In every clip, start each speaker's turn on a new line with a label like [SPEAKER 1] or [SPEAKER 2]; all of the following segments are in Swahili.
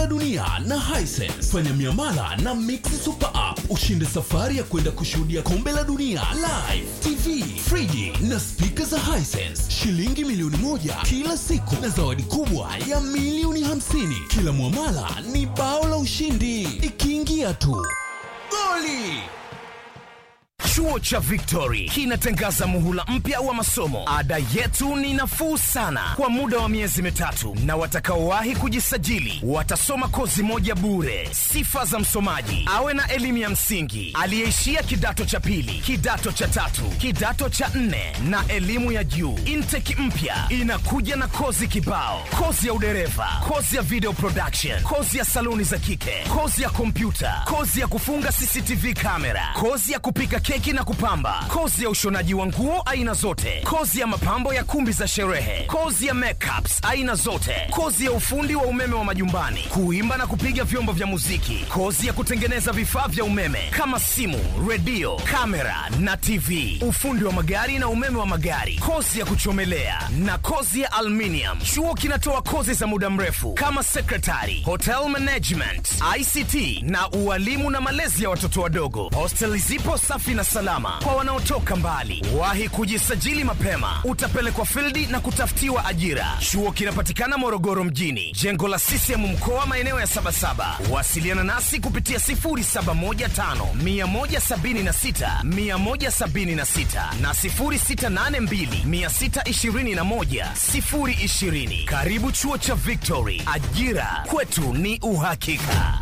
[SPEAKER 1] la dunia na Hisense. Fanya miamala na Mix Super App ushinde safari ya kwenda kushuhudia kombe la dunia live, TV, friji na spika za Hisense, shilingi milioni moja kila siku na zawadi kubwa ya milioni hamsini. Kila mwamala ni bao la ushindi, ikiingia tu goli.
[SPEAKER 2] Chuo cha Victory kinatangaza muhula mpya wa masomo. Ada yetu ni nafuu sana kwa muda wa miezi mitatu, na watakaowahi kujisajili watasoma kozi moja bure. Sifa za msomaji: awe na elimu ya msingi, aliyeishia kidato cha pili, kidato cha tatu, kidato cha nne na elimu ya juu. Intake mpya inakuja na kozi kibao: kozi ya udereva, kozi ya video production, kozi ya saluni za kike, kozi ya kompyuta, kozi ya kufunga CCTV kamera, kozi ya kupika keki na kupamba, kozi ya ushonaji wa nguo aina zote, kozi ya mapambo ya kumbi za sherehe, kozi ya makeups aina zote, kozi ya ufundi wa umeme wa majumbani, kuimba na kupiga vyombo vya muziki, kozi ya kutengeneza vifaa vya umeme kama simu, redio, kamera na TV, ufundi wa magari na umeme wa magari, kozi ya kuchomelea na kozi ya aluminium. Chuo kinatoa kozi za muda mrefu kama secretary, hotel management, ICT na ualimu na malezi ya watoto wadogo. Hosteli zipo safi na salama kwa wanaotoka mbali. Wahi kujisajili mapema, utapelekwa fildi na kutafutiwa ajira. Chuo kinapatikana Morogoro mjini, jengo la CCM mkoa, maeneo ya Sabasaba. Wasiliana nasi kupitia 0715 176 176 na 0682 621 020. Karibu chuo cha Victory, ajira kwetu ni uhakika.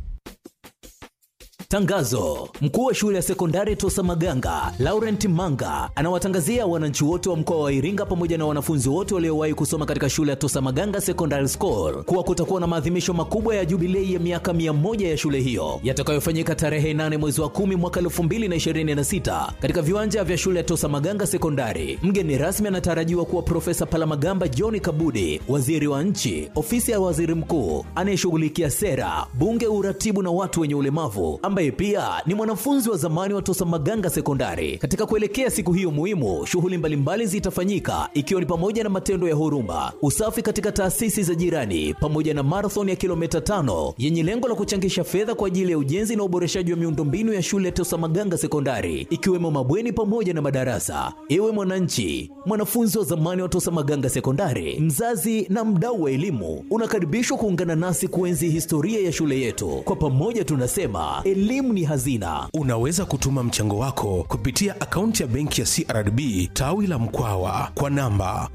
[SPEAKER 3] Tangazo: mkuu wa shule ya sekondari Tosa Maganga Laurent Manga anawatangazia wananchi wote wa mkoa wa Iringa pamoja na wanafunzi wote waliowahi kusoma katika shule ya Tosa Maganga Secondary School kuwa kutakuwa na maadhimisho makubwa ya jubilei ya miaka mia moja ya shule hiyo yatakayofanyika tarehe 8 mwezi wa 10 mwaka 2026 katika viwanja vya shule ya Tosa Maganga Sekondari. Mgeni rasmi anatarajiwa kuwa Profesa Palamagamba John Kabudi, waziri wa nchi, ofisi ya waziri mkuu anayeshughulikia sera, bunge, uratibu na watu wenye ulemavu ambaye pia ni mwanafunzi wa zamani wa Tosa Maganga Sekondari. Katika kuelekea siku hiyo muhimu, shughuli mbalimbali zitafanyika ikiwa ni pamoja na matendo ya huruma, usafi katika taasisi za jirani, pamoja na marathon ya kilomita tano yenye lengo la kuchangisha fedha kwa ajili ya ujenzi na uboreshaji wa miundombinu ya shule ya Tosa Maganga Sekondari, ikiwemo mabweni pamoja na madarasa. Ewe mwananchi, mwanafunzi wa zamani wa Tosa Maganga Sekondari, mzazi na mdau wa elimu, unakaribishwa kuungana nasi kuenzi historia ya shule yetu. Kwa pamoja tunasema elimu ni hazina.
[SPEAKER 4] Unaweza kutuma mchango wako kupitia akaunti ya benki ya CRDB tawi la Mkwawa kwa namba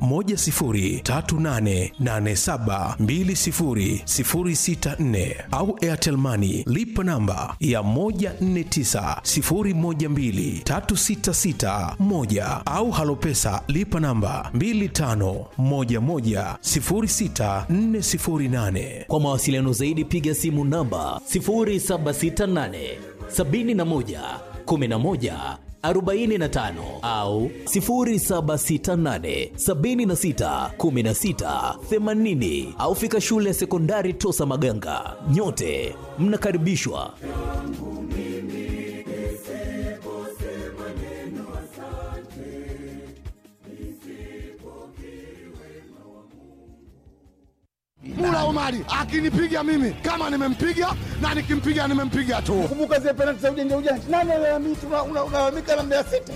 [SPEAKER 4] 10388720064 au Airtel Money lipa namba ya 1490123661 au Halopesa lipa namba 25110648.
[SPEAKER 3] Kwa mawasiliano zaidi piga simu namba 0768 71 11 45 au 0768 76 16 80 au fika shule ya sekondari Tosa Maganga. Nyote mnakaribishwa.
[SPEAKER 5] Mula Omari akinipiga mimi kama nimempiga na nikimpiga nimempiga tu.
[SPEAKER 6] Kumbuka zile penalti za ujanja ujanja. Nani analalamika unalalamika na Mbeya City?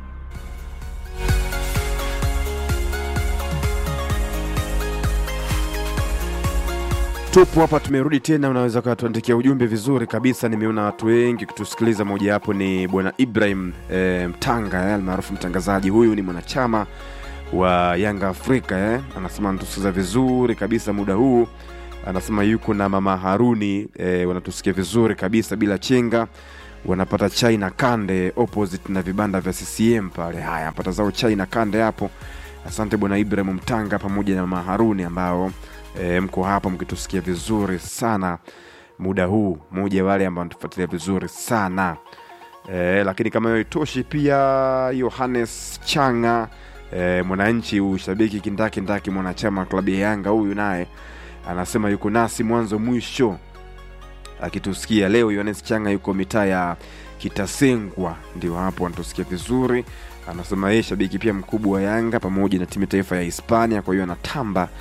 [SPEAKER 7] tupo hapa tumerudi tena unaweza ukatuandikia ujumbe vizuri kabisa nimeona watu wengi kutusikiliza mojawapo ni bwana ibrahim e, mtanga eh, almaarufu mtangazaji huyu ni mwanachama wa yanga afrika eh. anasema anatusikiza vizuri kabisa muda huu anasema yuko na mama haruni eh, wanatusikia vizuri kabisa bila chenga wanapata chai na kande opposite na vibanda vya ccm pale haya anapata zao chai na kande hapo asante bwana ibrahim mtanga pamoja na mama haruni ambao e, mko hapa mkitusikia vizuri sana muda huu mmoja wale ambao natufuatilia vizuri sana e, lakini kama hiyo itoshi pia yohanes changa e, mwananchi ushabiki kindakindaki mwanachama wa klabu ya yanga huyu naye anasema yuko nasi mwanzo mwisho akitusikia leo yohanes changa yuko mitaa ya kitasengwa ndio hapo anatusikia vizuri anasema yeye shabiki pia mkubwa wa yanga pamoja na timu ya taifa ya hispania kwa hiyo anatamba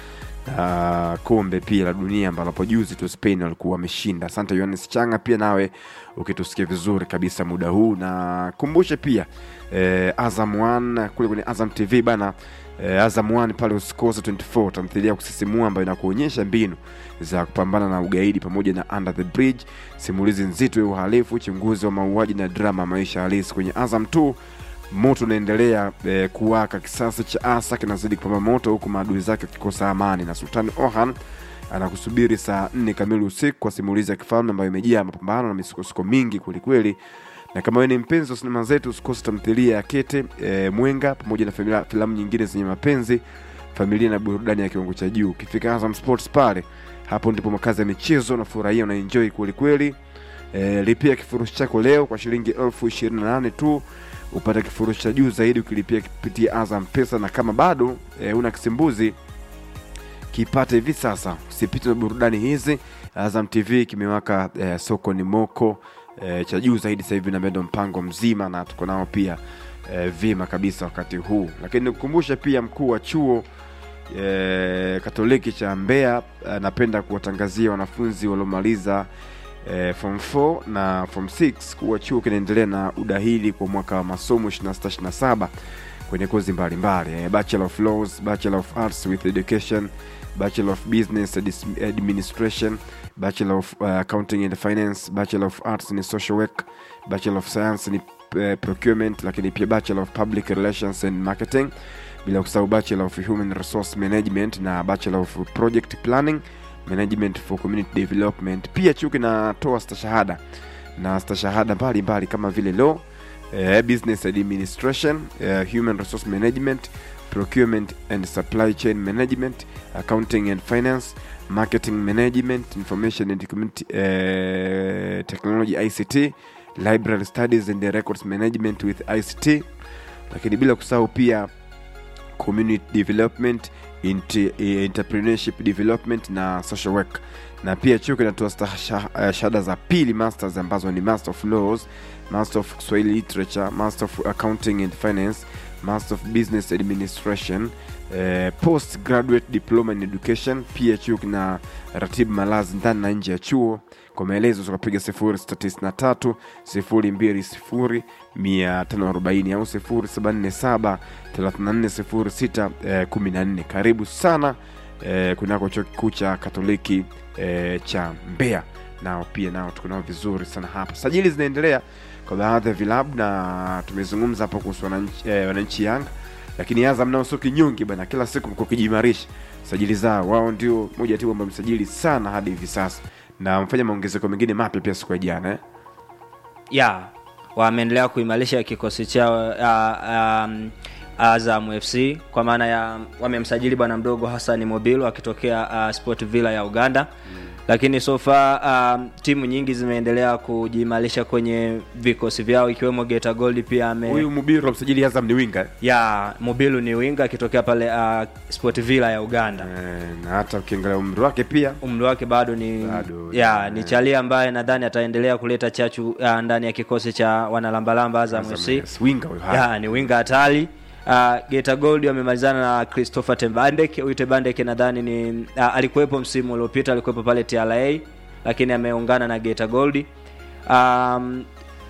[SPEAKER 7] uh, kombe pia la dunia ambalo hapo juzi tu Spain walikuwa wameshinda. Asante Yohanes Changa, pia nawe ukitusikia vizuri kabisa muda huu, na kumbushe pia eh, Azam 1 kule kwenye Azam TV bana eh, Azam 1 pale usikose 24 tamthilia ya kusisimua ambayo inakuonyesha mbinu za kupambana na ugaidi pamoja na Under the Bridge, simulizi nzito ya uhalifu, uchunguzi wa mauaji na drama ya maisha halisi kwenye Azam 2 moto unaendelea eh, kuwaka. Kisasi cha Asa kinazidi kupamba moto huku maadui zake wakikosa amani, na Sultani Orhan anakusubiri saa nne kamili usiku kwa simulizi ya kifalme ambayo imejaa mapambano na misukosuko mingi kwelikweli. Na kama wewe ni mpenzi wa sinema zetu, usikose tamthilia ya Kete e, Mwenga pamoja na familia, filamu nyingine zenye mapenzi, familia na burudani ya kiwango cha juu. Ukifika Azam Sports pale, hapo ndipo makazi ya michezo, unafurahia unaenjoy kwelikweli. E, lipia kifurushi chako leo kwa shilingi elfu ishirini na nane tu upate kifurushi cha juu zaidi ukilipia kupitia Azam Pesa, na kama bado e, una kisimbuzi kipate hivi sasa, usipite na burudani hizi. Azam TV kimewaka e, soko ni moko e, cha juu zaidi sasa hivi na ndo mpango mzima, na tuko nao pia e, vima kabisa wakati huu, lakini nikukumbushe pia mkuu wa chuo e, Katoliki cha Mbeya anapenda kuwatangazia wanafunzi waliomaliza e, form 4 na form 6 kuwa chuo kinaendelea na udahili kwa mwaka wa masomo 26-27 kwenye kozi mbalimbali e, Bachelor of Laws, Bachelor of Arts with Education, Bachelor of Business Adis- Administration, Bachelor of uh, Accounting and Finance, Bachelor of Arts in Social Work, Bachelor of Science in uh, Procurement, lakini pia Bachelor of Public Relations and Marketing, bila kusahau Bachelor of Human Resource Management na Bachelor of Project Planning Management for Community Development. Pia chuo kinatoa stashahada na stashahada mbalimbali kama vile law, eh, business administration, eh, human resource management, procurement and supply chain management, accounting and finance, marketing management, information and community eh, technology ICT, library studies and records management with ICT, lakini bila kusahau pia community development inter, entrepreneurship development na social work na pia chuo kinatoa stahasha- eh, shahada za pili masters ambazo ni master of laws master of Swahili literature master of accounting and finance master of business administration eh, post graduate diploma in education pia chuo kina ratibu malazi ndani na nje ya chuo kwa maelezo tukapiga 0693 020 540 au 0747 3406 eh, 14 karibu sana eh, kunako chuo kikuu cha katoliki eh, cha mbeya nao pia nao tuko nao vizuri sana hapa sajili zinaendelea kwa baadhi ya vilabu na tumezungumza hapo kuhusu wananchi, eh, wananchi yanga lakini azam nao sio kinyonge bana kila siku mko kijimarisha sajili zao wao ndio moja ya timu ambayo msajili sana hadi hivi sasa na wamefanya maongezeko mengine mapya pia siku ya jana eh?
[SPEAKER 8] ya wameendelea kuimarisha kikosi chao uh, um, Azam FC kwa maana ya wamemsajili bwana mdogo Hassan Mobilo akitokea uh, Sport Villa ya Uganda mm. lakini so far um, timu nyingi zimeendelea kujiimarisha kwenye vikosi vyao ikiwemo Geita Gold pia ame
[SPEAKER 7] huyu mubiru msajili azam ni winga eh?
[SPEAKER 8] ya Mobilo ni winga akitokea pale uh, Sport Villa ya Uganda
[SPEAKER 7] Eh, na hata ukiangalia umri wake pia
[SPEAKER 8] umri wake bado ni
[SPEAKER 7] Bado,
[SPEAKER 8] ya
[SPEAKER 7] eh.
[SPEAKER 8] ni chalia ambaye nadhani ataendelea kuleta chachu uh, ndani ya kikosi cha wanalambalamba Azam
[SPEAKER 7] Azam,
[SPEAKER 8] FC
[SPEAKER 7] yes, winga huyu haya.
[SPEAKER 8] ya ni winga hatari uh, Geita Gold wamemalizana na Christopher Tembandek. Huyu Tembandek nadhani ni uh, alikuwepo msimu uliopita, alikuwepo pale TRA lakini ameungana na Geita Gold. Um,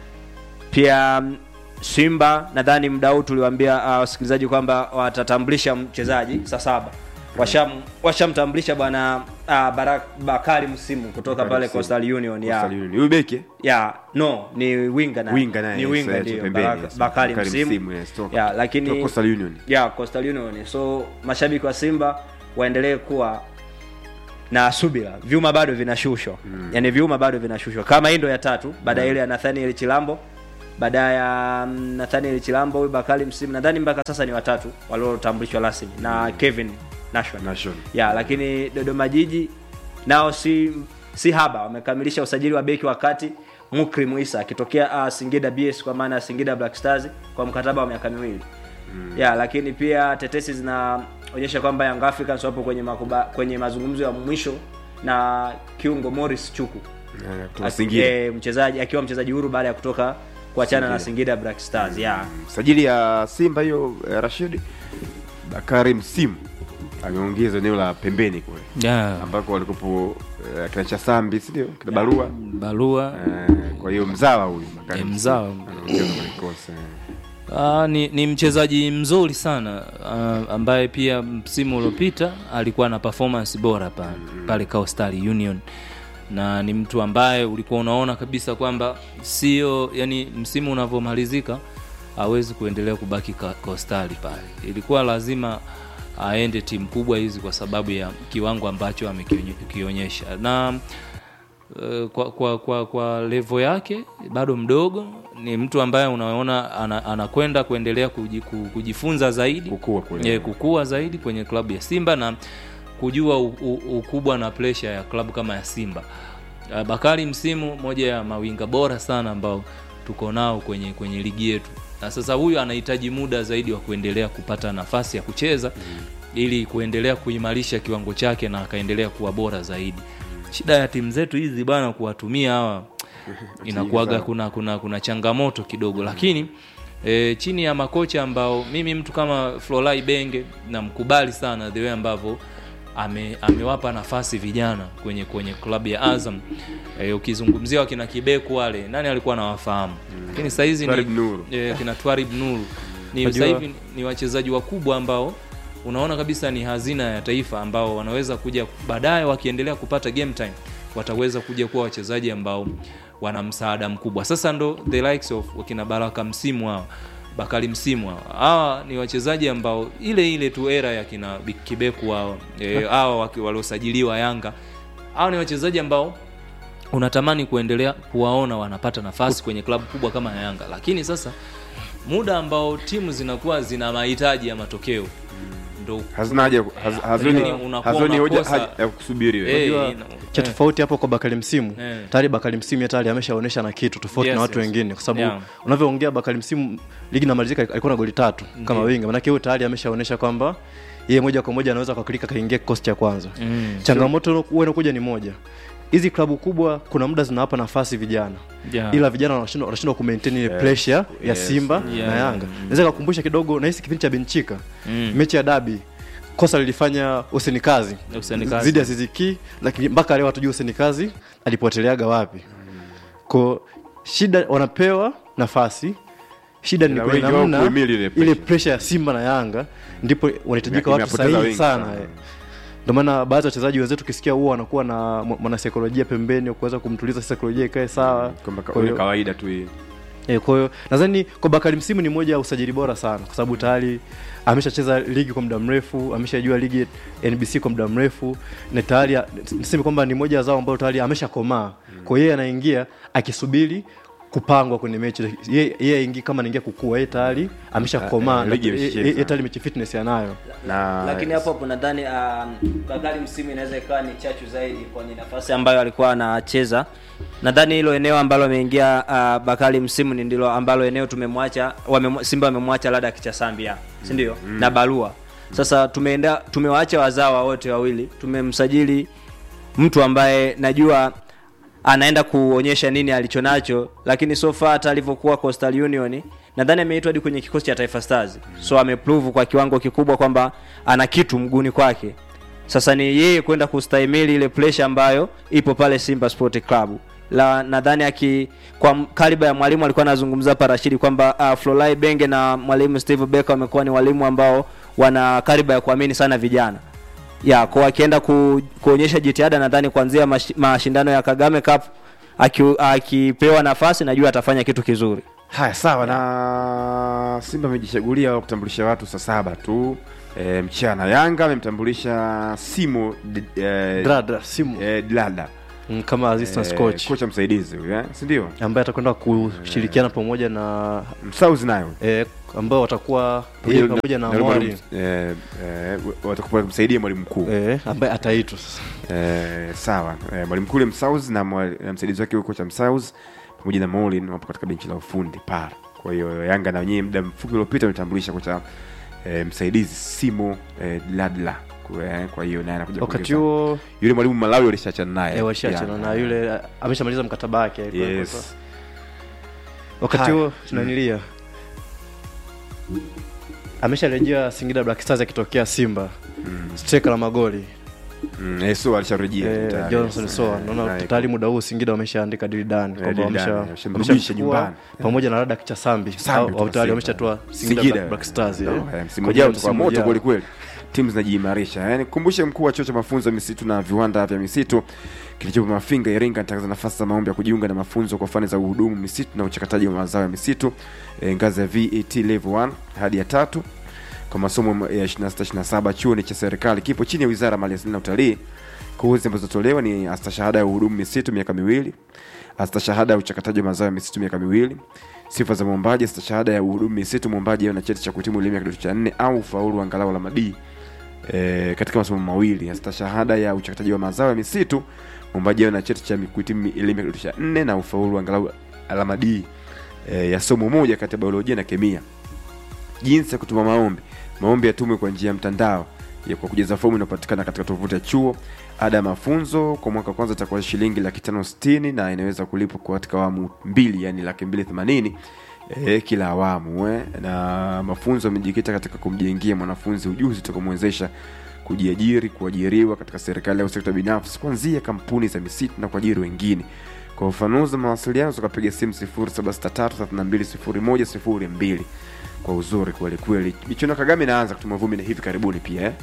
[SPEAKER 8] pia um, Simba nadhani muda huu tuliwaambia uh, wasikilizaji kwamba watatambulisha mchezaji saa saba washam washamtambulisha bwana uh, Barak Bakari Msimu kutoka
[SPEAKER 7] Bakari
[SPEAKER 8] pale
[SPEAKER 7] Msimu.
[SPEAKER 8] Coastal Union ya
[SPEAKER 7] Coastal Union. huyu beki eh?
[SPEAKER 8] ya no ni winga na
[SPEAKER 7] Winga naye,
[SPEAKER 8] ni
[SPEAKER 7] yes,
[SPEAKER 8] winga
[SPEAKER 7] yes,
[SPEAKER 8] ndio
[SPEAKER 7] pembeni,
[SPEAKER 8] Baraka-
[SPEAKER 7] yes.
[SPEAKER 8] Bakari
[SPEAKER 7] Bakari
[SPEAKER 8] Msimu
[SPEAKER 7] Msimu, yes, toka-
[SPEAKER 8] ya lakini
[SPEAKER 7] toka Coastal Union.
[SPEAKER 8] ya Coastal Union so mashabiki wa Simba waendelee kuwa na subira vyuma bado vinashushwa mm. yani vyuma bado vinashushwa kama hii ndo ya tatu baada ya ile ya Nathaniel Chilambo baada ya mm, Nathaniel Chilambo huyu Bakari Msimu nadhani mpaka sasa ni watatu waliotambulishwa rasmi na Kevin Nation
[SPEAKER 7] Nation.
[SPEAKER 8] ya lakini Dodoma Jiji nao si si haba wamekamilisha usajili wa beki wa kati Mukrim Isa akitokea uh, Singida BS kwa maana ya Singida Black Stars kwa mkataba wa miaka miwili mm. ya lakini pia tetesi zinaonyesha kwamba Young Africans wapo kwenye makuba, kwenye mazungumzo ya mwisho na kiungo Morris Chuku
[SPEAKER 7] Eh, kutoka
[SPEAKER 8] Aki-
[SPEAKER 7] Singida.
[SPEAKER 8] eh, mchezaji akiwa mchezaji huru baada ya kutoka kuachana na Singida Black Stars ya
[SPEAKER 7] sajili ya simba hiyo eh, rashid bakari msimu ameongeza eneo la pembeni kule
[SPEAKER 9] yeah.
[SPEAKER 7] ambako walikupo uh, kina Chasambi si ndio kina Barua
[SPEAKER 9] barua
[SPEAKER 7] Eh, kwa hiyo mzawa huyu Bakari
[SPEAKER 9] Eh,
[SPEAKER 7] Msimu
[SPEAKER 9] mzawa.
[SPEAKER 7] anaongeza kwenye kikosi eh.
[SPEAKER 9] Uh, ni, ni mchezaji mzuri sana uh, ambaye pia msimu uliopita alikuwa na performance bora pale pale Coastal Union na ni mtu ambaye ulikuwa unaona kabisa kwamba sio yani msimu unavyomalizika hawezi kuendelea kubaki ka- Coastal pale ilikuwa lazima aende timu kubwa hizi kwa sababu ya kiwango ambacho amekionyesha na Eh, kwa kwa kwa, kwa levo yake bado mdogo ni mtu ambaye unaona ana- anakwenda kuendelea kuji, ku- kujifunza zaidi
[SPEAKER 7] Kukua kule.
[SPEAKER 9] yeah, kukua zaidi kwenye klabu ya Simba na kujua u, u, ukubwa na pressure ya klabu kama ya Simba. Uh, Bakari msimu moja ya mawinga bora sana ambao tuko nao kwenye kwenye ligi yetu, na sasa huyu anahitaji muda zaidi wa kuendelea kupata nafasi ya kucheza ili kuendelea kuimarisha kiwango chake na akaendelea kuwa bora zaidi. Shida ya timu zetu hizi bana, kuwatumia hawa inakuwaga kuna, kuna, kuna changamoto kidogo, lakini e, chini ya makocha ambao mimi mtu kama Flolai Benge namkubali sana the way ambavyo ame, amewapa nafasi vijana kwenye kwenye klabu ya Azam. E, ukizungumzia wakina Kibeku wale nani alikuwa anawafahamu, lakini sasa hizi
[SPEAKER 7] Twarib
[SPEAKER 9] ni
[SPEAKER 7] Nuru.
[SPEAKER 9] e, kina Twarib Nuru ni
[SPEAKER 6] Unajua-
[SPEAKER 9] sasa hivi ni wachezaji wakubwa ambao unaona kabisa ni hazina ya taifa ambao wanaweza kuja baadaye wakiendelea kupata game time wataweza kuja kuwa wachezaji ambao wana msaada mkubwa sasa ndo the likes of wakina baraka msimu hawa bakari msimu hawa hawa ni wachezaji ambao ile ile tu era ya kina Bi- kibeku hao eh, hawa waki- waliosajiliwa yanga hawa ni wachezaji ambao unatamani kuendelea kuwaona wanapata nafasi kwenye klabu kubwa kama ya Yanga, lakini sasa muda ambao timu zinakuwa zina mahitaji ya matokeo ndo
[SPEAKER 7] hazina haja haz- hazoni
[SPEAKER 9] Yaani unakuwa
[SPEAKER 7] hazoni hoja
[SPEAKER 9] unakosa-
[SPEAKER 7] haja ya kusubiri wewe.
[SPEAKER 9] Eh,
[SPEAKER 6] Unajua,
[SPEAKER 9] ina-
[SPEAKER 6] cha
[SPEAKER 9] eh.
[SPEAKER 6] tofauti hapo kwa Bakari Msimu
[SPEAKER 9] Eh.
[SPEAKER 6] tayari Bakari Msimu tayari ameshaonyesha na kitu tofauti
[SPEAKER 9] Yes,
[SPEAKER 6] na watu
[SPEAKER 9] yes.
[SPEAKER 6] wengine, kwa sababu
[SPEAKER 9] Yeah.
[SPEAKER 6] unavyoongea Bakari Msimu ligi inamalizika alikuwa na goli tatu kama winga, maanake huyo tayari ameshaonyesha kwamba yeye moja kwa moja anaweza kwa klika kaingia kikosi cha kwanza.
[SPEAKER 9] Mm.
[SPEAKER 6] Changamoto huwa inakuja ni moja, hizi klabu kubwa kuna muda zinawapa nafasi vijana
[SPEAKER 9] Yeah.
[SPEAKER 6] ila vijana wanashindwa wanashindwa kumaintain ile pressure ya
[SPEAKER 7] Yes.
[SPEAKER 6] Simba
[SPEAKER 9] Yeah.
[SPEAKER 6] na Yanga. Naweza kukumbusha kidogo na hisi kipindi cha Benchika
[SPEAKER 9] Mm.
[SPEAKER 6] mechi ya dabi kosa lilifanya Hussein Kazi
[SPEAKER 9] Hussein Kazi.
[SPEAKER 6] zidi ya Ziziki, lakini mpaka leo hatujui Hussein Kazi alipoteleaga wapi. Kwa shida wanapewa nafasi, shida ni
[SPEAKER 7] Na
[SPEAKER 6] kwenye
[SPEAKER 7] wengi wao
[SPEAKER 6] namna
[SPEAKER 7] kuhimili ile
[SPEAKER 6] ile
[SPEAKER 7] pressure.
[SPEAKER 6] pressure ya Simba na Yanga, ndipo wanahitajika watu
[SPEAKER 7] Imepoteza
[SPEAKER 6] sahihi
[SPEAKER 7] wengi
[SPEAKER 6] sana
[SPEAKER 7] sana.
[SPEAKER 6] eh. Ndio maana baadhi ya wachezaji wenzetu ukisikia huwa wanakuwa na mwa- mwanasaikolojia pembeni wa kuweza kumtuliza saikolojia ikae sawa.
[SPEAKER 7] kwamba ka-
[SPEAKER 6] Kwa hiyo-
[SPEAKER 7] kawaida tu hii
[SPEAKER 6] E, kwa hiyo nadhani kwa Bakari Msimu ni moja ya usajili bora sana kwa sababu tayari ameshacheza ligi kwa muda mrefu, ameshajua ligi NBC kwa muda mrefu na tayari niseme kwamba ni moja ya zao ambayo tayari ameshakomaa. Kwa hiyo yeye anaingia akisubiri kupangwa kwenye mechi. Yeye yeye aingie kama anaingia kukua, yeye tayari ameshakomaa.
[SPEAKER 7] Eh,
[SPEAKER 6] na-
[SPEAKER 7] ligi
[SPEAKER 6] yeye-
[SPEAKER 7] imeshacheza.
[SPEAKER 6] Yeye tayari mechi fitness anayo.
[SPEAKER 7] na
[SPEAKER 8] lakini hapo hapo nadhani uh, Bakari msimu inaweza ikawa ni chachu zaidi kwenye nafasi ambayo alikuwa anacheza. Nadhani hilo eneo ambalo ameingia uh, Bakari msimu ni ndilo ambalo eneo tumemwacha wame, Simba wamemwacha labda Kichasambia, si ndio? Na Barua. Sasa tumeenda tumewaacha wazawa wote wawili, tumemsajili mtu ambaye najua anaenda kuonyesha nini alichonacho, lakini so far hata alivyokuwa Coastal Union nadhani ameitwa hadi kwenye kikosi cha Taifa Stars, so ameprove kwa kiwango kikubwa kwamba ana kitu mguuni kwake. Sasa ni yeye kwenda kustahimili ile pressure ambayo ipo pale Simba Sport Club. La nadhani aki kwa m- kaliba ya mwalimu alikuwa anazungumza hapa Rashidi kwamba uh, Flolai Benge na mwalimu Steve Becker wamekuwa ni walimu ambao wana kaliba ya kuamini sana vijana ya kwa akienda ku, kuonyesha jitihada nadhani kuanzia mashi, mashindano ya Kagame Cup aki- akipewa nafasi najua atafanya kitu kizuri.
[SPEAKER 7] haya sawa na simba amejichagulia kutambulisha watu saa saba tu e, mchana yanga amemtambulisha simo D- e,
[SPEAKER 6] Dradra Simu
[SPEAKER 7] e, dilada
[SPEAKER 6] mm, kama assistant
[SPEAKER 7] Eh,
[SPEAKER 6] coach
[SPEAKER 7] kocha msaidizi huyu eh? si ndio
[SPEAKER 6] ambaye atakwenda kushirikiana pamoja na
[SPEAKER 7] msauzi nayo
[SPEAKER 6] eh, ambao watakuwa yeye pamoja na Mwari
[SPEAKER 7] eh, eh, watakuwa kumsaidia mwalimu mkuu
[SPEAKER 6] eh, ambaye ataitwa sasa.
[SPEAKER 7] eh, sawa eh, mwalimu mkuu ule msauzi na mwa- na msaidizi wake huyo kocha msauzi pamoja na Molin wapo katika benchi la ufundi pale kwa hiyo yanga na wenyewe muda mfupi uliopita ametambulisha kocha eh, msaidizi simo eh, ladla kwa, eh, kwa hiyo naye anakuja
[SPEAKER 6] wakati
[SPEAKER 7] kuongeza-
[SPEAKER 6] huo
[SPEAKER 7] yule mwalimu malawi walishachana naye
[SPEAKER 6] eh, washaachana
[SPEAKER 7] Yanga.
[SPEAKER 6] na yule eh, ameshamaliza mkataba wake alikuwa-
[SPEAKER 7] yes
[SPEAKER 6] wakati
[SPEAKER 7] Haya.
[SPEAKER 6] huo tunanilia amesharejea Singida Black Stars akitokea Simba mm. striker la magoli
[SPEAKER 7] Mm, eh, so alisharejea
[SPEAKER 6] Eh,
[SPEAKER 7] tayari.
[SPEAKER 6] Johnson Soa naona
[SPEAKER 7] Naye
[SPEAKER 6] tayari muda huu Singida wameshaandika dili dani kwamba
[SPEAKER 7] deal done,
[SPEAKER 6] wamesha-
[SPEAKER 7] wameshamrudisha
[SPEAKER 6] wameshamchukua
[SPEAKER 7] nyumbani.
[SPEAKER 6] pamoja na Radak Chasambi
[SPEAKER 7] Sambi
[SPEAKER 6] au
[SPEAKER 7] kutoka
[SPEAKER 6] au tayari
[SPEAKER 7] Simba.
[SPEAKER 6] wameshatoa Singida
[SPEAKER 7] Singida.
[SPEAKER 6] Black- Black Stars eh.
[SPEAKER 7] Oh, eh, msimu
[SPEAKER 6] Kwa
[SPEAKER 7] ujao
[SPEAKER 6] hiyo
[SPEAKER 7] utakuwa
[SPEAKER 6] msimu
[SPEAKER 7] moto
[SPEAKER 6] ujao.
[SPEAKER 7] kweli kweli timu zinajiimarisha yani kumbushe mkuu wa chuo cha mafunzo ya misitu na viwanda vya misitu kilichopo mafinga iringa anatangaza nafasi za maombi ya kujiunga na mafunzo kwa fani za uhudumu misitu na uchakataji wa mazao ya misitu e, ngazi ya vet level 1 hadi ya tatu kwa masomo ya 26 chuo ni cha serikali kipo chini ya wizara ya maliasili na utalii kozi ambazo tolewa ni astashahada ya uhudumu misitu miaka miwili astashahada ya uchakataji wa mazao ya misitu miaka miwili sifa za mwombaji astashahada ya uhudumu misitu mwombaji awe na cheti cha kuhitimu elimu ya kidato cha nne au ufaulu angalau alama D e, katika masomo mawili astashahada ya uchakataji wa mazao ya misitu mwombaji awe na cheti cha kuhitimu elimu ya kidato cha nne na ufaulu angalau alama D e, ya somo moja kati ya biolojia na kemia jinsi ya kutuma maombi maombi yatumwe kwa njia ya mtandao ya kwa kujaza fomu inayopatikana katika tovuti ya chuo ada ya mafunzo kwa mwaka wa kwanza itakuwa shilingi laki tano sitini na inaweza kulipwa kwa katika awamu mbili yani laki mbili themanini e, kila awamu eh. na mafunzo yamejikita katika kumjengea mwanafunzi ujuzi utakamwezesha kujiajiri kuajiriwa katika serikali au sekta binafsi kuanzia kampuni za misitu na kuajiri wengine kwa ufanuzi wa mawasiliano tukapiga simu 0763320102 kwa uzuri kweli kweli michuano ya kagame inaanza kutuma vumbi na hivi karibuni pia eh?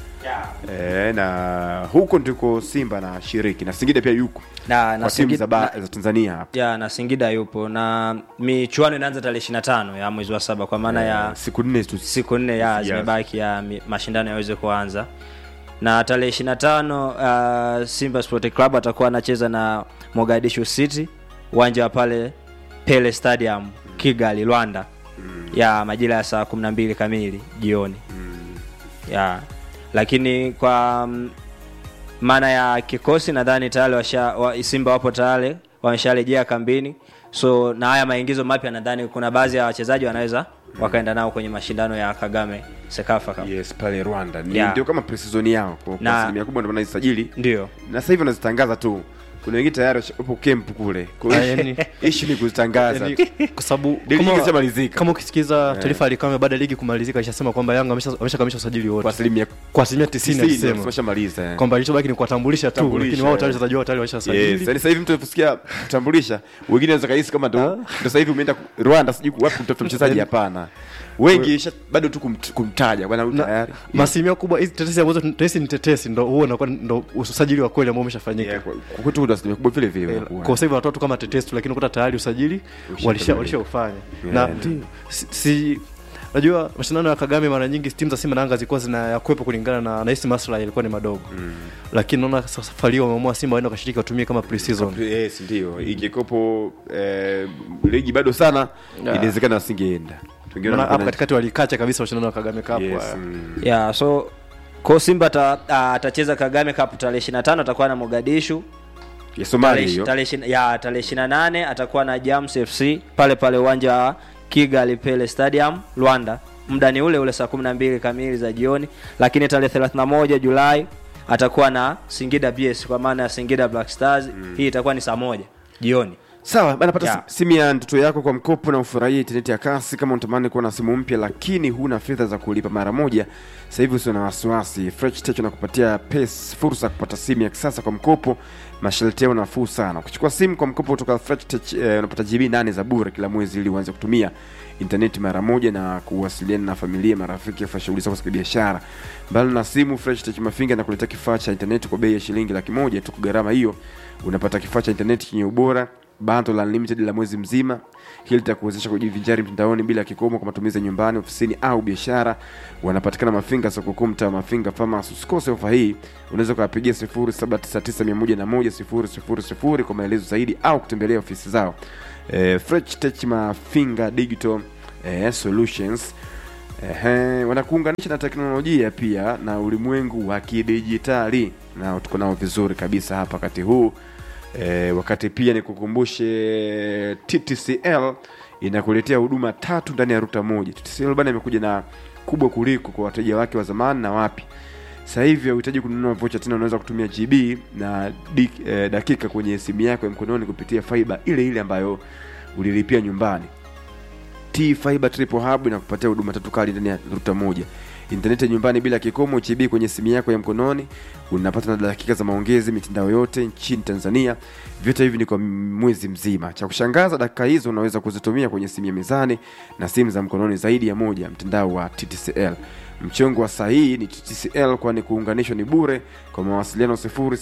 [SPEAKER 7] E, na huko ndiko simba na shiriki na singida pia yuko
[SPEAKER 8] na, na
[SPEAKER 7] kwa timu
[SPEAKER 8] Singida-
[SPEAKER 7] za, ba,
[SPEAKER 8] na-
[SPEAKER 7] za tanzania hapa
[SPEAKER 8] ya na singida yupo na michuano inaanza tarehe 25 ya mwezi wa saba kwa maana ya
[SPEAKER 7] siku nne tu
[SPEAKER 8] siku nne ya
[SPEAKER 7] Yes.
[SPEAKER 8] zimebaki ya mi- mashindano yaweze kuanza na tarehe 25 uh, simba sport club atakuwa anacheza na mogadishu city uwanja wa pale pele stadium kigali rwanda ya majira ya saa 12 kamili jioni ya lakini kwa mm, maana ya kikosi nadhani tayari washa wa, simba wapo tayari wamesharejea kambini so na haya maingizo mapya nadhani kuna baadhi ya wachezaji wanaweza wakaenda nao kwenye mashindano ya kagame sekafa Cup.
[SPEAKER 7] yes pale rwanda ni
[SPEAKER 8] Yeah.
[SPEAKER 7] ndio kama pre-season yao kwa kwa
[SPEAKER 8] Na-
[SPEAKER 7] asilimia kubwa ndio wanaisajili
[SPEAKER 8] ndio
[SPEAKER 7] na sasa hivi wanazitangaza tu kuna wengine tayari washa- wapo camp kule kwa
[SPEAKER 6] Ah,
[SPEAKER 7] hiyo
[SPEAKER 6] yani-
[SPEAKER 7] issue ni kuzitangaza
[SPEAKER 6] Yani, kwa sababu
[SPEAKER 7] Ligi
[SPEAKER 6] kama-
[SPEAKER 7] ikishamalizika.
[SPEAKER 6] kama ukisikiza taarifa alikame baada ya ligi kumalizika ishasema kwamba yanga amesha- ameshakamilisha usajili wote
[SPEAKER 7] kwa asilimia
[SPEAKER 6] kwa asilimia 90
[SPEAKER 7] 90
[SPEAKER 6] alisema
[SPEAKER 7] wameshamaliza eh.
[SPEAKER 6] kwamba ilichobaki ni kuwatambulisha tu
[SPEAKER 7] Tambulisha,
[SPEAKER 6] lakini wao
[SPEAKER 7] eh.
[SPEAKER 6] tayari wachezaji wao tayari
[SPEAKER 7] Yes,
[SPEAKER 6] wameshasajili
[SPEAKER 7] yani sasa hivi mtu anaposikia kutambulisha wengine wanaweza kahisi kama ndo ndo sasa hivi umeenda ku- Rwanda sijui wapi kutafuta mchezaji hapana. Wengi isha- bado tu kumt- kumtaja bwana huyu
[SPEAKER 6] Na-
[SPEAKER 7] tayari.
[SPEAKER 6] maasilimia kubwa hizi tetesi ambazo tetesi ni tetesi ndo huo unakuwa ndo usajili wa kweli ambao umeshafanyika
[SPEAKER 7] Yeah, kwa kwa kwetu kuna asilimia kubwa vile vile wanakuwa.
[SPEAKER 6] kwa sasa hivi wanatoa tu kama tetesi tu lakini ukuta tayari usajili walisha
[SPEAKER 7] Ushakamilika.
[SPEAKER 6] walishaufanya
[SPEAKER 7] Yeah,
[SPEAKER 6] na
[SPEAKER 7] ndio.
[SPEAKER 6] si, si najua mashindano ya Kagame mara nyingi timu za Simba na Yanga zilikuwa zinayakuwepo kulingana na nahisi maslahi yalikuwa ni madogo mm. lakini naona safari hii wameamua Simba waende wakashiriki watumie kama pre-season
[SPEAKER 7] Yes, ndio. Ingekuwepo eh, ligi bado sana
[SPEAKER 6] Yeah.
[SPEAKER 7] inawezekana wasingeenda. Wengine
[SPEAKER 6] Maana hapo
[SPEAKER 7] wanakwenda-
[SPEAKER 6] katikati walikacha kabisa mashindano ya Kagame Cup
[SPEAKER 7] Yes,
[SPEAKER 6] haya.
[SPEAKER 7] mm.
[SPEAKER 8] yeah, so ko simba ata- ah, atacheza kagame cup tarehe 25 atakuwa na mogadishu
[SPEAKER 7] Ya Somalia
[SPEAKER 8] Tarehe-
[SPEAKER 7] hiyo.
[SPEAKER 8] tarehe ishirini- ya tarehe 28 atakuwa na jams fc pale pale uwanja wa kigali pele stadium rwanda muda ni ule ule saa 12 kamili za jioni lakini tarehe 31 julai atakuwa na singida bs kwa maana ya singida black stars hii itakuwa ni saa moja jioni
[SPEAKER 7] sawa bana pata
[SPEAKER 8] Yeah.
[SPEAKER 7] simu ya ndoto yako kwa mkopo na ufurahie intaneti ya kasi kama unatamani kuwa na simu mpya lakini huna fedha za kulipa mara moja sasa hivi usio na wasiwasi Fresh Tech unakupatia pes fursa ya kupata simu ya kisasa kwa mkopo masharti yao nafuu sana ukichukua simu kwa mkopo kutoka Fresh Tech eh, unapata GB nane za bure kila mwezi ili uanze kutumia intaneti mara moja na kuwasiliana na familia marafiki kufanya shughuli zako za kibiashara mbali na simu Fresh Tech Mafinga na kuletea kifaa cha intaneti kwa bei ya shilingi laki moja tu kwa gharama hiyo unapata kifaa cha intaneti chenye ubora bando la unlimited la mwezi mzima hili litakuwezesha kujivinjari mtandaoni bila kikomo kwa matumizi ya nyumbani ofisini au biashara wanapatikana mafinga soko kuu mtaa wa mafinga farmers usikose ofa hii unaweza ukawapigia 0799100000 kwa maelezo zaidi au kutembelea ofisi zao eh, Fresh Tech mafinga digital eh, solutions Ehe, wanakuunganisha na teknolojia pia na ulimwengu wa kidijitali na tuko nao vizuri kabisa hapa wakati huu e, wakati pia nikukumbushe TTCL inakuletea huduma tatu ndani ya ruta moja. TTCL bana imekuja na kubwa kuliko kwa wateja wake wa zamani na wapi. Sasa hivi hauhitaji kununua vocha tena, unaweza kutumia GB na dik, e, dakika kwenye simu yako ya mkononi kupitia fiber ile ile ambayo ulilipia nyumbani T Fiber Triple Hub inakupatia huduma tatu kali ndani ya ruta moja intaneti ya nyumbani bila kikomo chibi kwenye simu yako ya mkononi unapata na dakika za maongezi mitandao yote nchini tanzania vyote hivi ni kwa mwezi mzima cha kushangaza dakika hizo unaweza kuzitumia kwenye simu ya mezani na simu za mkononi zaidi ya moja mtandao wa ttcl mchongo wa sahihi ni ttcl kwani kuunganishwa ni bure kwa mawasiliano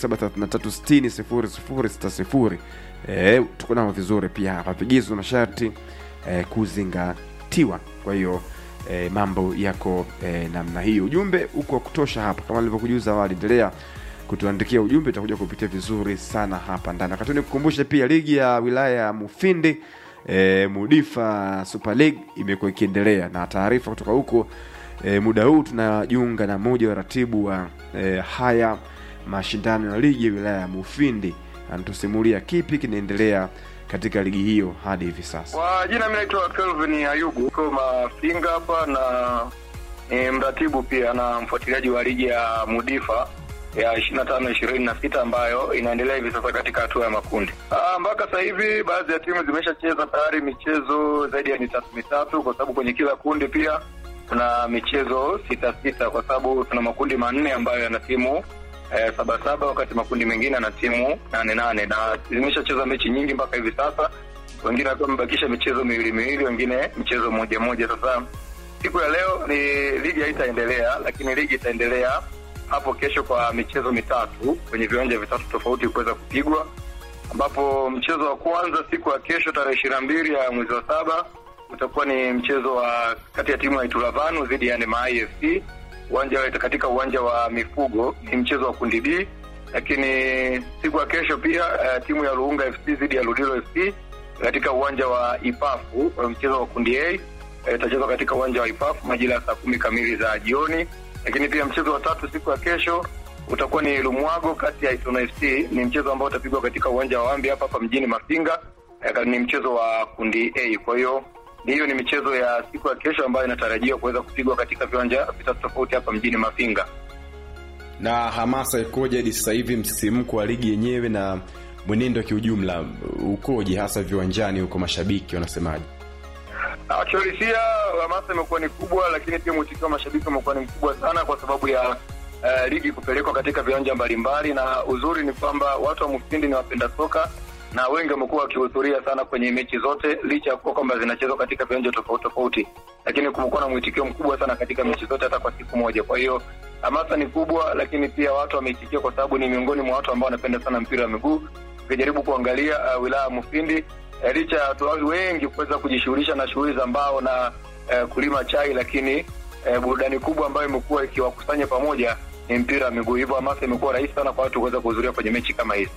[SPEAKER 7] 0733600060 e, tuko nao vizuri pia hapa vigizo na masharti e, kuzingatiwa kwa hiyo e, mambo yako e, namna hiyo ujumbe uko wa kutosha hapa kama nilivyokujuza awali endelea kutuandikia ujumbe utakuja kupitia vizuri sana hapa ndani wakati nikukumbushe pia ligi ya wilaya ya mufindi e, mudifa super league imekuwa ikiendelea na taarifa kutoka huko e, muda huu tunajiunga na mmoja wa ratibu wa e, haya mashindano ya ligi ya wilaya ya mufindi anatusimulia kipi kinaendelea katika ligi hiyo hadi hivi sasa
[SPEAKER 10] Kwa jina mi naitwa Kelvin Ayubu ko Mafinga hapa na ni mratibu pia na mfuatiliaji wa ligi ya Mudifa ya ishirini na tano ishirini na sita ambayo inaendelea hivi sasa katika hatua ya makundi. Ah, mpaka sasa hivi baadhi ya timu zimeshacheza tayari michezo zaidi ya mitatu mitatu, kwa sababu kwenye kila kundi pia tuna michezo sita sita, kwa sababu tuna makundi manne ambayo yana timu eh, saba saba, wakati makundi mengine yana timu nane nane, na zimeshacheza mechi nyingi mpaka hivi sasa wengine wakiwa wamebakisha michezo miwili miwili, wengine mchezo mmoja mmoja. Sasa siku ya leo ni ligi haitaendelea, lakini ligi itaendelea hapo kesho kwa michezo mitatu kwenye viwanja vitatu tofauti kuweza kupigwa, ambapo mchezo wa kwanza siku ya kesho tarehe ishirini na mbili ya mwezi wa saba utakuwa ni mchezo wa kati ya timu ya Itulavanu dhidi ya Nema IFC uwanja wa- katika uwanja wa mifugo, ni mchezo wa kundi B. Lakini siku ya kesho pia uh, timu ya Luunga FC dhidi ya Ludilo FC katika uwanja wa Ipafu, uh, mchezo wa kundi A eh, itachezwa katika uwanja wa Ipafu majira ya saa kumi kamili za jioni. Lakini pia mchezo wa tatu siku ya kesho utakuwa ni Lumwago kati ya Itono FC, ni mchezo ambao utapigwa katika uwanja wa Wambi hapa hapa mjini Mafinga. Eh, ni mchezo wa kundi A. Kwa hiyo hiyo ni michezo ya siku ya kesho ambayo inatarajiwa kuweza kupigwa katika viwanja vitatu tofauti hapa mjini Mafinga.
[SPEAKER 7] na hamasa ikoje hadi sasa hivi msisimko wa ligi yenyewe na mwenendo kiujumla ukoje hasa viwanjani huko mashabiki wanasemaje
[SPEAKER 10] Kiuhalisia hamasa imekuwa ni kubwa, lakini pia mwitikio wa mashabiki umekuwa ni mkubwa sana kwa sababu ya uh, ligi kupelekwa katika viwanja mbalimbali, na uzuri ni kwamba watu wa Mufindi ni wapenda soka na wengi wamekuwa wakihudhuria sana kwenye mechi zote, licha ya kuwa kwamba zinachezwa katika viwanja tofauti tofauti, lakini kumekuwa na mwitikio mkubwa sana katika mechi zote, hata kwa siku moja. Kwa hiyo hamasa ni kubwa, lakini pia watu wameitikia kwa sababu ni miongoni mwa watu ambao wanapenda sana mpira wa miguu. Ukijaribu kuangalia uh, wilaya ya Mufindi eh, licha ya watu wengi kuweza kujishughulisha na shughuli za mbao na eh, kulima chai, lakini eh, burudani kubwa ambayo imekuwa ikiwakusanya pamoja ni mpira wa miguu. Hivyo hamasa imekuwa rahisi sana kwa watu kuweza kuhudhuria kwenye mechi kama hizi.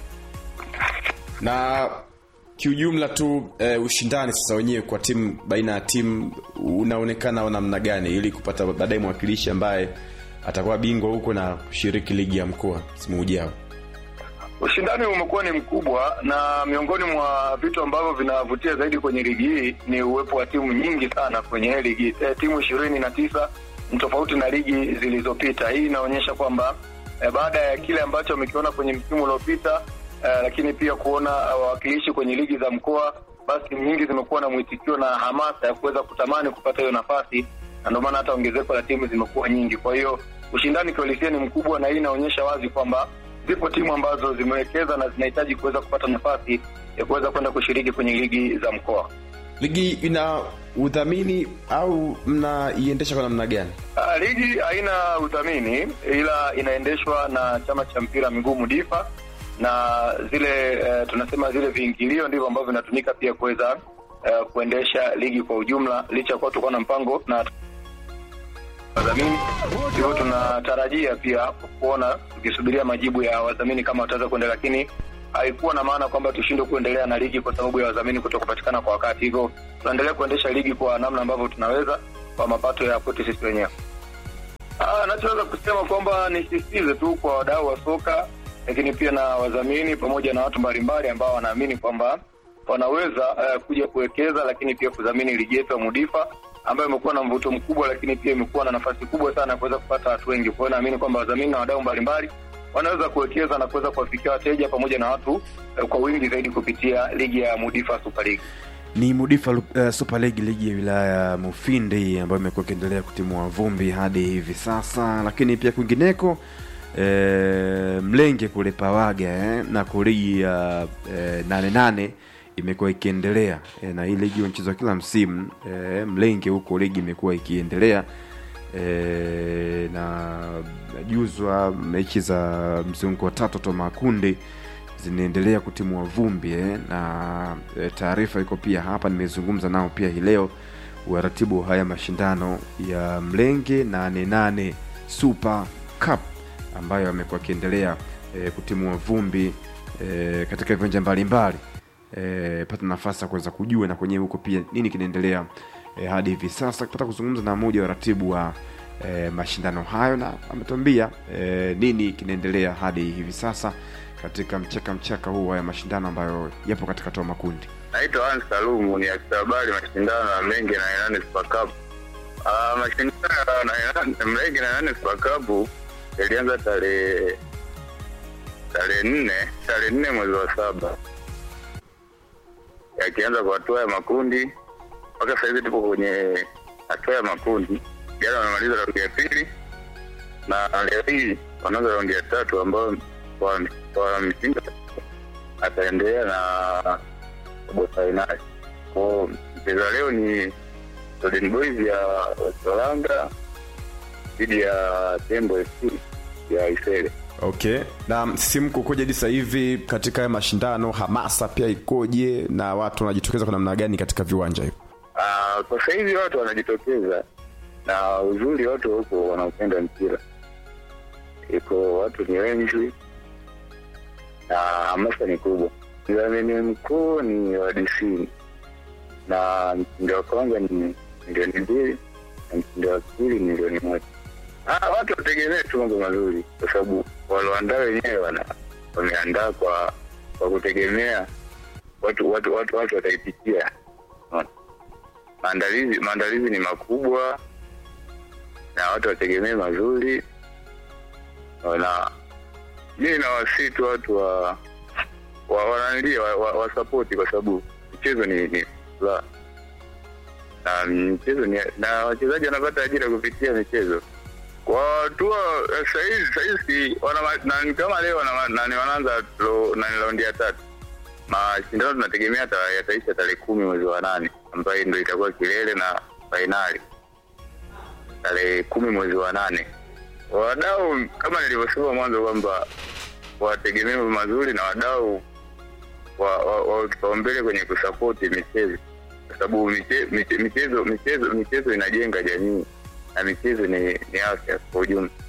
[SPEAKER 7] na kiujumla tu eh, ushindani sasa wenyewe kwa timu baina ya timu unaonekana wa namna gani ili kupata baadaye mwakilishi ambaye atakuwa bingwa huko na kushiriki ligi ya mkoa msimu ujao
[SPEAKER 10] Ushindani umekuwa ni mkubwa, na miongoni mwa vitu ambavyo vinavutia zaidi kwenye ligi hii ni uwepo wa timu nyingi sana kwenye hii ligi e, timu ishirini na tisa ni tofauti na ligi zilizopita. Hii inaonyesha kwamba e, baada ya kile ambacho wamekiona kwenye msimu uliopita e, lakini pia kuona wawakilishi kwenye ligi za mkoa, basi timu nyingi zimekuwa na mwitikio na hamasa ya kuweza kutamani kupata hiyo nafasi, na ndio maana hata ongezeko la timu zimekuwa nyingi. Kwa hiyo ushindani kiuhalisia ni mkubwa, na hii inaonyesha wazi kwamba zipo timu ambazo zimewekeza na zinahitaji kuweza kupata nafasi ya kuweza kwenda kushiriki kwenye ligi za mkoa.
[SPEAKER 7] ligi ina udhamini au mnaiendesha kwa namna gani
[SPEAKER 10] Uh, ligi haina udhamini ila inaendeshwa na chama cha mpira wa miguu Mudifa na zile uh, tunasema zile viingilio ndivyo ambavyo vinatumika pia kuweza uh, kuendesha ligi kwa ujumla, licha ya kuwa tulikuwa na mpango na wadhamini. Hivyo tunatarajia pia kuona tukisubiria majibu ya wadhamini kama wataweza kuendelea, lakini haikuwa na maana kwamba tushindwe kuendelea na ligi kwa sababu ya wadhamini kuto kupatikana kwa wakati. Hivyo tunaendelea kuendesha ligi kwa namna ambavyo tunaweza kwa mapato ya kwetu sisi wenyewe. Ah, nachoweza kusema kwamba nisisitize tu kwa wadau wa soka, lakini pia na wadhamini pamoja na watu mbalimbali ambao wanaamini kwamba wanaweza uh, kuja kuwekeza, lakini pia kudhamini ligi yetu ya Mudifa ambayo imekuwa na mvuto mkubwa, lakini pia imekuwa na nafasi kubwa sana ya kuweza kupata watu wengi. Kwa hiyo naamini kwamba wadhamini na wadau mbalimbali wanaweza kuwekeza na kuweza kuwafikia wateja pamoja na watu uh, kwa wingi zaidi kupitia ligi ya Mudifa Super League.
[SPEAKER 7] ni Mudifa uh, Super League, ligi ya wilaya ya Mufindi ambayo imekuwa ikiendelea kutimua vumbi hadi hivi sasa, lakini pia kwingineko e, Mlenge kule Pawaga eh, na ligi ya e, nane nane imekuwa ikiendelea e, na hii ligi inachezwa kila msimu e, Mlenge huko ligi imekuwa ikiendelea e, na najuzwa mechi za mzunguko wa tatu to makundi zinaendelea kutimua vumbi eh, na e, taarifa iko pia hapa, nimezungumza nao pia hii leo waratibu wa haya mashindano ya Mlenge nane nane Super Cup ambayo amekuwa akiendelea e, kutimua vumbi e, katika viwanja mbalimbali e, pata nafasi ya kuweza kujua na kwenyewe huko pia nini kinaendelea e, hadi hivi sasa kupata kuzungumza na mmoja wa ratibu wa e, mashindano hayo na ametuambia e, nini kinaendelea hadi hivi sasa katika mchaka mchaka huu wa mashindano ambayo yapo katika toa makundi
[SPEAKER 10] Naitwa Hans Salumu, ni afisa habari mashindano ya Mlenge na Nane Super Cup. Ah, mashindano ya Nane- Mlenge na Nane Super Cup yalianza tarehe tarehe nne tarehe nne mwezi wa saba yakianza kwa hatua ya makundi mpaka sasa hivi tupo kwenye hatua ya makundi. Jana wamemaliza raundi ya pili na leo hii wanaanza raundi ya tatu ambayo kwa kwa mshindi ataendelea na robo fainali. Kwa mchezo wa leo ni Golden Boys ya Solanga dhidi ya Tembo FC ya Isele.
[SPEAKER 7] okay na msisimko ukoje hadi sasa hivi katika haya mashindano hamasa pia ikoje na watu wanajitokeza kwa namna gani katika viwanja hivyo
[SPEAKER 10] Ah, kwa sasa hivi watu wanajitokeza na uzuri watu huko wanaopenda mpira iko watu ni wengi na hamasa ni kubwa mdhamini mkuu ni wadisini na mshindi wa kwanza ni milioni mbili na mshindi wa pili ni milioni moja ah, watu wategemee tu mambo mazuri kwa sababu walioandaa wenyewe wana wameandaa kwa kwa kutegemea watu watu watu, watu wataipitia Unaona? maandalizi maandalizi ni makubwa na watu wategemee mazuri na mi nawasii tu watu wa wa wananilia wa, wa, wa sapoti kwa sababu mchezo ni ni furaha na mchezo ni na wachezaji wanapata ajira kupitia michezo kwa hatua eh, sahizi sahizi wana na ni kama leo wana- nani wanaanza lo- nani raundi ya tatu mashindano tunategemea ta- yataisha tarehe kumi mwezi wa nane ambayo ndo itakuwa kilele na fainali tarehe kumi mwezi wa nane wadau kama nilivyosema mwanzo kwamba wategemee mambo mazuri na wadau wa, wa, wa kipaumbele kwenye kusapoti michezo kwa sababu miche- miche- michezo michezo michezo inajenga jamii na michezo ni, ni afya kwa ujumla